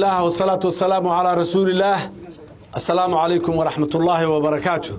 الله والصلاة والسلام على رسول الله السلام عليكم ورحمة الله وبركاته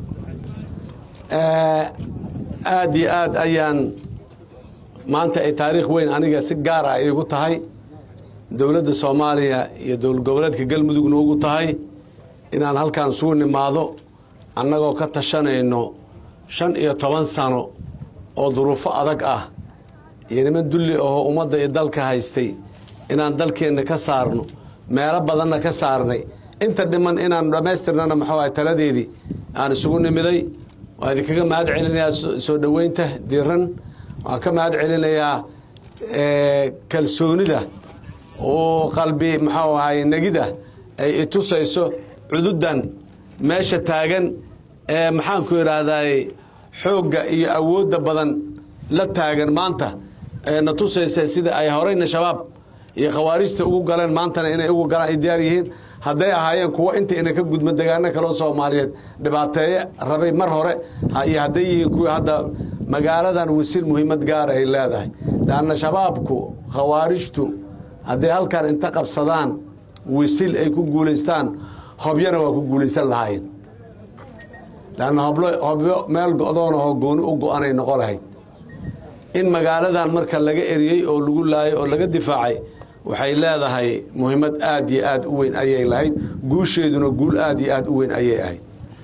aad iyo aad ayaan maanta ay taariikh weyn aniga si gaara ay igu tahay dowladda soomaaliya iyo dowlad goboleedka galmudugna ugu tahay inaan halkan isugu nimaado annagoo ka tashanayno shan iyo toban sano oo duruufo adag ah iyo niman dulli ahoo ummadda iyo dalka haystay inaan dalkeenna ka saarno meelo badanna ka saarnay inta dhiman inaan dhammaystirnana maxuu ahay taladeedii aan isugu nimiday waa idinkaga mahad celinayaa soo dhoweynta diran waan ka mahad celinayaa kalsoonida oo qalbi maxuu ahay negida ay itusayso cududan meesha taagan ee maxaanku idhaahday xoogga iyo awoodda badan la taagan maanta ee na tusaysa sida ay horeyna shabaab iyo khawaarijta ugu galeen maantana inay ugu galaan ay diyaar yihiin hadday ahaayeen kuwo inta ina ka gudmo degaano kaleo soomaaliyeed dhibaateeye rabay mar hore iyo hadday yihiin kuwii hadda magaaladan wasiil muhiimad gaara ay leedahay leanna shabaabku khawaarijtu hadday halkan inta qabsadaan wisil ay ku guulaystaan hobyana waa ku guulaysan lahaayeen leanna hobyo meel go'doonahoo gooni u go'anay noqo lahayd in magaaladan marka laga eriyey oo lagu laayay oo laga difaacay waxay leedahay muhiimad aad iyo aad u weyn ayay lahayd guusheeduna guul aad iyo aad u weyn ayay ahayd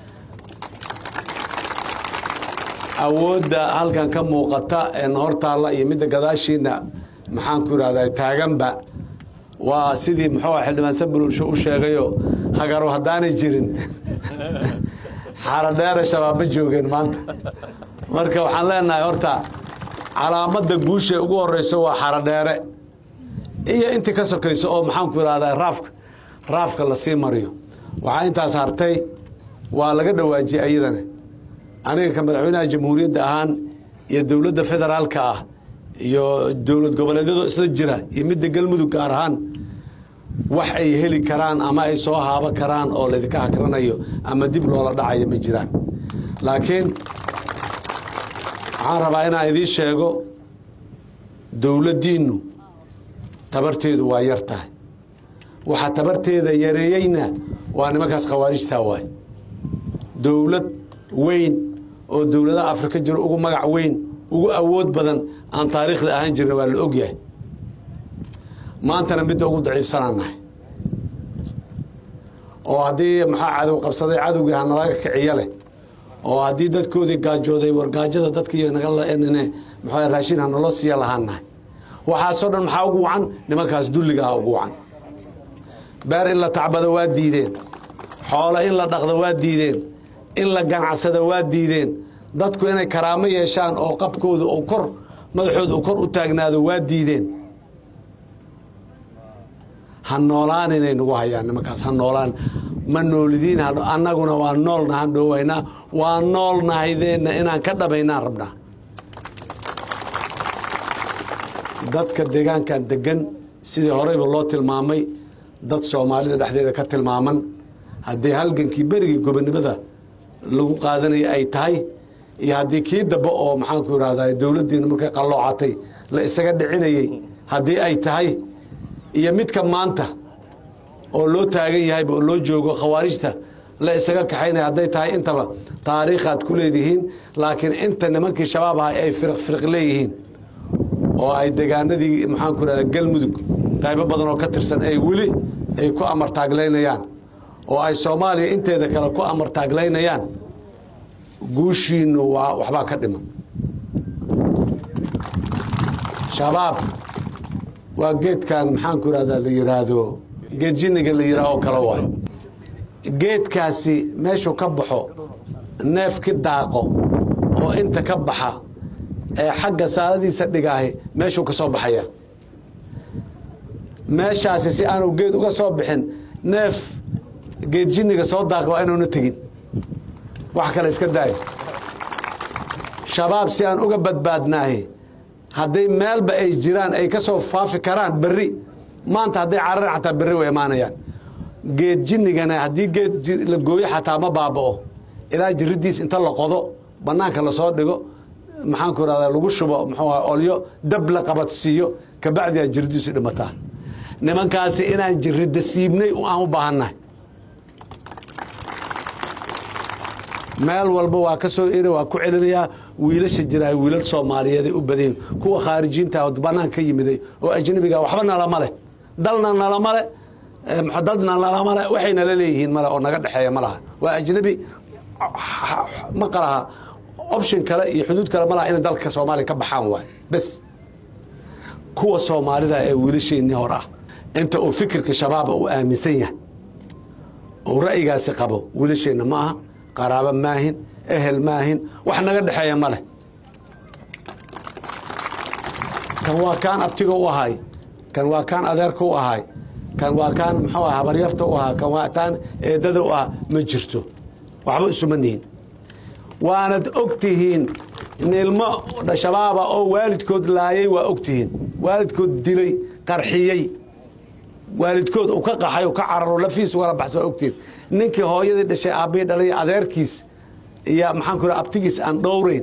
awoodda halkan ka muuqata ee nahortaalla iyo midda gadaashiina maxaanku idhahda taaganba waa sidii muxuu ah xildhibaan sabululsho u sheegayo hagaro haddaanay jirin xaradheere shabaabma joogeen maanta marka waxaan leenahay horta calaamadda guusha ugu horeyso waa xaradheere iyo intii ka sokayso oo maxaanku idhahdaa raafka raafka lasii mariyo waxaa intaas hartay waa laga dhawaajiyey ayadana aniga ka madaxweynaha jamhuuriyadda ahaan iyo dowladda federaalka ah iyo dowlad goboleedyadoo isla jira iyo midda galmudug gaar ahaan wax ay heli karaan ama ay soo haabo karaan oo laydinka hakranayo ama dib loola dhacayo ma jiraan laakiin waxaan rabaa inaan idiin sheego dowladdiinnu tabarteedu waa yar tahay waxaa tabarteeda yareeyeyna waa nimankaas khawaarijtaa waay dowlad weyn oo dowladaha afrika jiro ugu magac weyn ugu awood badan aan taariikhda ahaan jirna waa la ogyahay maantana midda ugu daciifsanaan nahay oo haddii maxaa cadow qabsaday cadowgii hanalaga kiciyo leh oo haddii dadkoodii gaajooday wargaajada dadkii mxu raashin hanaloo siiya lahaan nahay waxaasoo dhan maxaa ugu wacan nimankaas dulliga ah ugu wacan beer in la tacbado waa diideen xoolo in la dhaqdo waa diideen in la ganacsado waa diideen dadku inay karaamo yeeshaan oo qabkooda oo kor madaxooda uu kor u taagnaado waa diideen ha noolaan inay nagu hayaan nimankaas ha noolaan ma noolidiin annaguna waa noolna han dhoowaynaa waa noolnahaydeenna inaan ka dhabaynaan rabnaa dadka deegaankan degan sidii horeyba loo tilmaamay dad soomaalida dhexdeeda ka tilmaaman haddii halgankii berigii gobonimada lagu qaadanaya ay tahay iyo haddii kii dambe oo maxaanku idhahda dowladdiina markay qalloocatay la isaga dhicinayey haddii ay tahay iyo midka maanta oo loo taagan yahayba oo loo joogo khawaarijta la isaga kaxaynaya hadday tahay intaba taariikhaad ku leedihiin laakiin inta nimankii shabaab aha ay firiq firiq leeyihiin oo ay degaanadii maxaanku idhahda galmudug qaybo badan oo ka tirsan ay weli ay ku amartaaglaynayaan oo ay soomaaliya inteeda kale ku amartaaglaynayaan guushiinu waa waxbaa ka dhiman shabaab waa geedkan maxaanku idhahda la yidhaahdo geed jinniga la yidhaah oo kale waay geedkaasi meeshuu ka baxo neefki daaqo oo inta ka baxa ee xagga saaladiisa dhigaahi meeshuu ka soo baxaya meeshaasi si aanu geed uga soo bixin neef geed jinniga soo daaqi waa inuuna tegin wax kale iska daayo shabaab si aan uga badbaadnaahi hadday meelba ay jiraan ay ka soo faafi karaan berri maanta hadday cararaan xataa berri way imaanayaan geed jinnigana haddii geed la gooyo xataa ma baaba'o ilaa jiridiis inta la qodo bannaanka lasoo dhigo maxaanku idhahdaa lagu shubo muxuu olyo dab la qabadsiiyo kabacdiyaa jiridiisu dhimataa nimankaasi inaan jirida siibnay aan u baahannahay meel walba waa ka soo eri waa ku celinayaa wiilasha jiraay wiilal soomaaliyeeday u badayin kuwa khaarijiinta oo banaanka ka yimiday oo ajnabiga waxba nalama leh dalna nalama leh dadna nalama leh waxay nala leeyihiin male oo naga dhexeeya ma laha waa ajnabi ma qalaha option kale iyo xuduud kale ma laha inay dalka soomaaliya ka baxaan waay bes kuwa soomaalida ee wiilasheennii hor ah inta uu fikirka shabaaba uu aaminsan yahay uu ra'yigaasi qabo wiilasheenna ma aha qaraabo maahin ehel maahin wax naga dhexeeya ma leh kan waa kaan abtiga u ahay kan waa kaan adeerka u ahay kan waa kaan muxuu ah habaryarta u ahaa kan waa taan eedada u ah ma jirto waxba isuma nihin waanad og tihiin ilmo shabaaba oo waalidkood laayay waa og tihiin waalidkood dilay qarxiyey waalidkood uu ka qaxay u ka cararo lafiis ugala baxsa waa ogtihiin ninkii hooyadii dhashay aabbihii dhalay adeerkiis iyo maxaan ku yidhaha abtigiis aan dhowrayn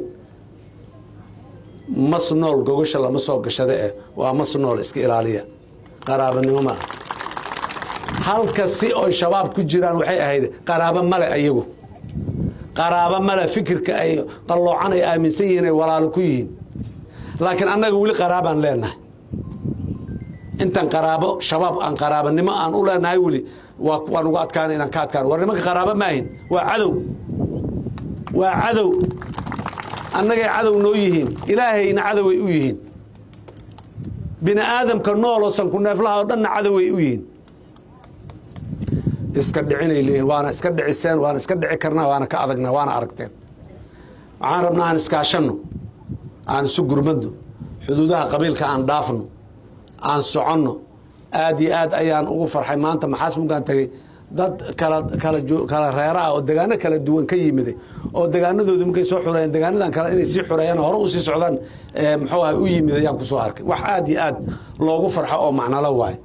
mas nool gogosha lama soo gashada eh waa mas nool iska ilaaliya qaraabanimo ma ah halka si oy shabaab ku jiraan waxay ahayd qaraabo male ayagu qaraabo male fikirka ay qalloocan ay aaminsan yihiin ay walaalo ku yihiin laakiin annaga weli qaraabaan leenahay intan qaraabo shabaab aan qaraabanimo aan u leenahay weli waan ugu adkaana inaan ka adkaan war nimanka qaraabo maahin waa cadow waa cadow annagay cadow noo yihiin ilaahayna cadoway u yihiin bini aadamka nooloo sanku neeflaha oo dhanna cadoway u yihiin iska dhicinay leeyihin waana iska dhiciseen waana iska dhici karnaa waana ka adagna waana aragteen waxaan rabnaa aan iskaashanno aan isu gurmadno xuduudaha qabiilka aan dhaafno aan soconno aad iyo aad ayaan ugu farxay maanta maxaas mugaan tagay dad kala kala kala reera ah oo degaano kala duwan ka yimiday oo degaanadoodu markay soo xureeyeen degaanadan kale inay sii xureeyaan hore usii socdaan muxuu ah u yimid ayaan kusoo arkay wax aad iyo aad loogu farxo oo macnalo waaye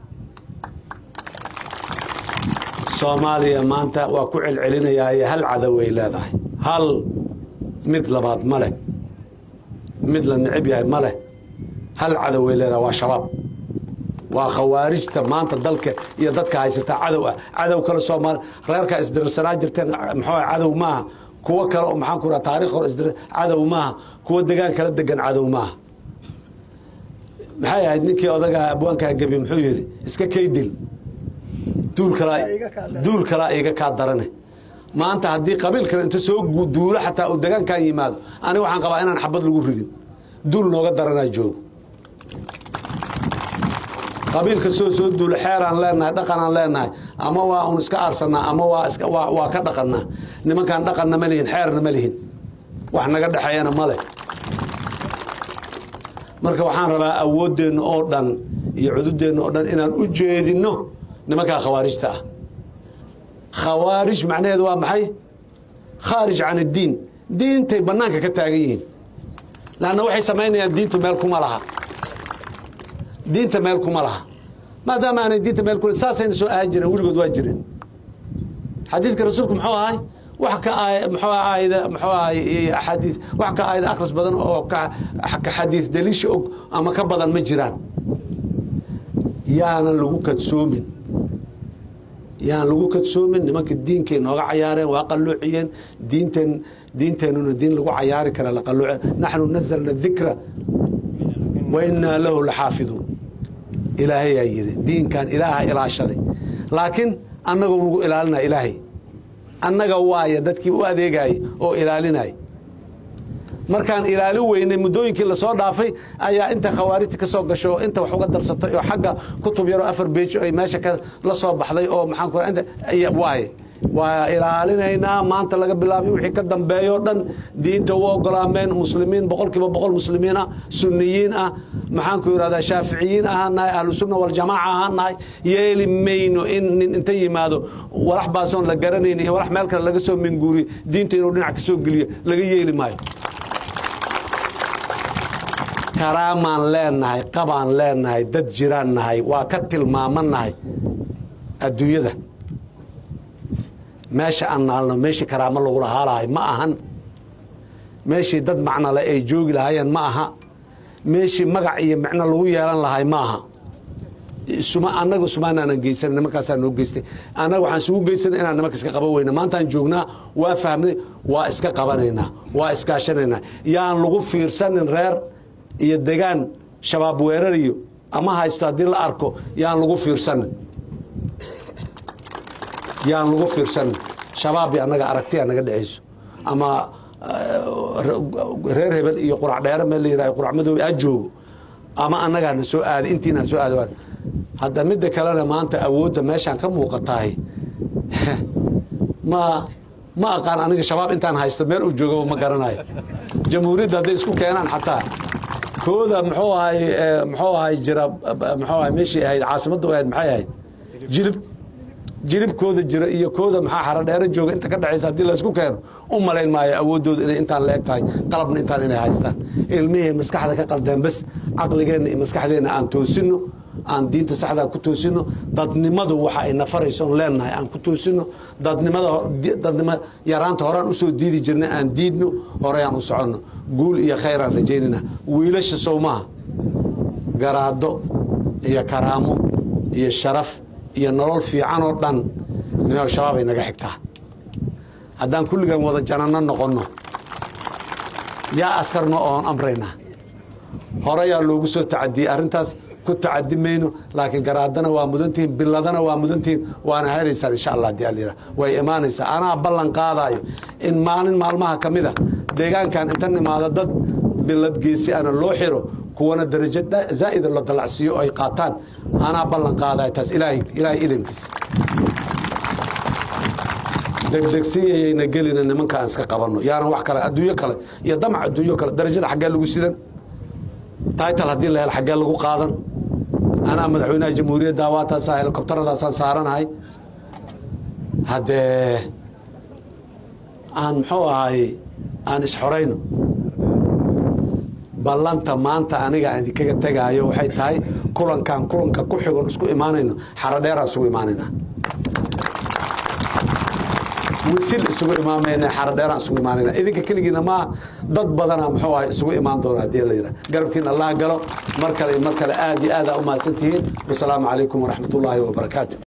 soomaaliya maanta waa ku celcelinayaaye hal cadow ay leedahay hal mid labaad ma leh mid la necib yahay ma leh hal cadow ay leedahay waa shabaab waa khawaarijta maanta dalka iyo dadka haysataa cadow ah cadow kale soomaali reerkaa isdirsanaa jirteen muxuu cadow maaha kuwo kale oo maxaan ku raha taarikh hore isdir cadow maaha kuwo degaan kala degan cadow maaha maxay ahayd ninkii odagaa abwaankaa gebi muxuu yidhi iska kaydil duul kalaa duul kalaa iga kaa darane maanta haddii qabiil kale inta soo duulo xataa uu degaankan yimaado aniga waxaan qabaa inaan xabad lagu ridin duul nooga daranaa joogo qabiilka soo soo duulo xeeraan leenahay dhaqanaan leenahay ama waa un iska aarsanaa ama waa iska waa waa ka dhaqannaa nimankaan dhaqanna ma lihin xeerna ma lihin wax naga dhexeeyana ma leh marka waxaan rabaa awooddeenna oo dhan iyo cududeenna oo dhan inaan u jeedinno nimankaa khawaarijta ah khawaarij macnaheedu waa maxay khaarij can iddiin diintay bannaanka ka taagan yihiin laanna waxay samaynayaan diintu meel kuma laha diinta meel kuma laha maadaama aanay diinta meel kule saasayna soo ahaan jireen weligood waa jireen xadiidka rasuulku muxuu ahay wax ka muxuu aayada muxuu ahay axaadiis wax ka aayada akhris badan oo ka ka xadiis daliisha og ama ka badan ma jiraan yaanan lagu kadsoomin yaan lagu kadsoomin nimanka diinkay nooga cayaareen waa qalloociyeen diinteen diinteennuna diin lagu cayaari kara la qalooce naxnu nazalna dikra wa innaa lahu laxaafiduun ilaahayaa yidhi diinkan ilaaha ilaashaday laakiin annagoo lagu ilaalinaya ilaahay annaga waaya dadkii u adeegayay oo ilaalinaya markaan ilaalin weynay muddooyinkii lasoo dhaafay ayaa inta khawaarijta ka soo gasho inta wax uga darsatay oo xagga kutub yaroo afar beej ay meesha la soo baxday oo maxaan ku inta waaye waa ilaalinaynaa maanta laga bilaabay wixii ka dambeeyo dhan diinta u ogolaameen muslimiin boqolkiiba boqol muslimiin ah sunniyiin ah maxaan ku yidhahdaa shaaficiyiin ahaan nahay ahlu sunna waljamaaca ahaan nahay yeeli mayno in nin inta yimaado walax baasoon la garanayn iyo walax meel kale laga soo minguuriyo diinta inuu dhinac ka soo geliyo laga yeeli maayo karaamaan leenahay qabaan leenahay dad jiraan nahay waa ka tilmaaman nahay adduunyada meesha aan naalno meeshii karaamo lagu lahaalahay ma ahan meeshii dad macnole ay joogi lahaayeen ma aha meeshii magac iyo micno lagu yeelan lahay ma aha isuma annaga sumaanaanan geysan nimankaasaa noo geystay annaga waxaan isugu geysanay inaan nimanka iska qaban weyna maantaan joognaa waa fahmnay waa iska qabanaynaa waa iskaashanaynaa yaan lagu fiirsanin reer iyo degaan shabaab weerariyo ama haysto haddii la arko yaan lagu fiirsanin yaan lagu fiirsanin shabaab iyo annaga aragtiya naga dhexayso ama reer hebel iyo qurac dheere meel la yidhahdo qurac madoobe ha joogo ama annagaana soo aaday intiina soo aada hadda midda kalena maanta awoodda meeshaan ka muuqatahay ma ma aqaan aniga shabaab intaan haysto meel uu joogaba ma garanayo jamhuuriyadda hadday isku keenaan xataa kooda muxuu ahay muxuu ahay jira muxuu ahay meeshii ahayd caasimadda ahayd maxay ahayd jilib jilibkooda jira iyo kooda maxaa xaradheero jooga inta ka dhexaysa haddii la isku keeno u malayn maayo awooddooda inay intaan la eg tahay qalabna intaan inay haystaan ilmihii maskaxda ka qaldeen bes caqligeenna iyo maskaxdeenna aan toosino aan diinta saxdaa ku toosino dadnimadu waxa ay nafarayso on leenahay aan ku toosino dadnimada dadnimo yaraanta horaan usoo diidi jirnay aan diidno horeyaan u soconno guul iyo khayraan rajaynayna wiilasha sowmaha garaado iyo karaamo iyo sharaf iyo nolol fiican oo dhan nimo shabaabay naga xigtaa haddaan kulligan wada jananno noqonno yaa askarno oon amraynaa horeyaa loogu soo tacadiyey arrintaas ku tacadi mayno laakiin garaadana waa mudantihiin biladana waa mudantihiin waana helaysaan insha allah hadii allayidhaha way imaanaysaa anaa ballan qaadaayo in maalin maalmaha ka mid a deegaankan inta nimaado dad bilad geesi ana loo xiro kuwana darajo zaa'ida la dalacsiiyo ay qaataan anaa ballan qaadayo taas ilaahay ilaahay idankiisa degdegsiyayayna gelina nimanka aan iska qabanno yaanan wax kale adduunyo kale iyo damac adduunyo kale darajada xaggee lagu sidan taital haddii la hel xaggee lagu qaadan anaa madaxweynaha jamhuuriyadda waataasa helikobtaradaasaan saaranahay haddee aan muxuu ahay aan isxorayno ballanta maanta aniga aan idinkaga tegaayo waxay tahay kulankan kulanka ku xigon isku imaanayno xarodheeraan isugu imaanayna wisil isugu imaamayna xarodheeraan isugu imaanayna idinka keligiina maa dad badana muxuu ahay isugu imaan doona haddii la yidhaha garabkiina allah galo mar kale iyo mar kale aad iyo aadaa u mahadsan tihiin wasalaamu calaykum waraxmat ullaahi wabarakaatu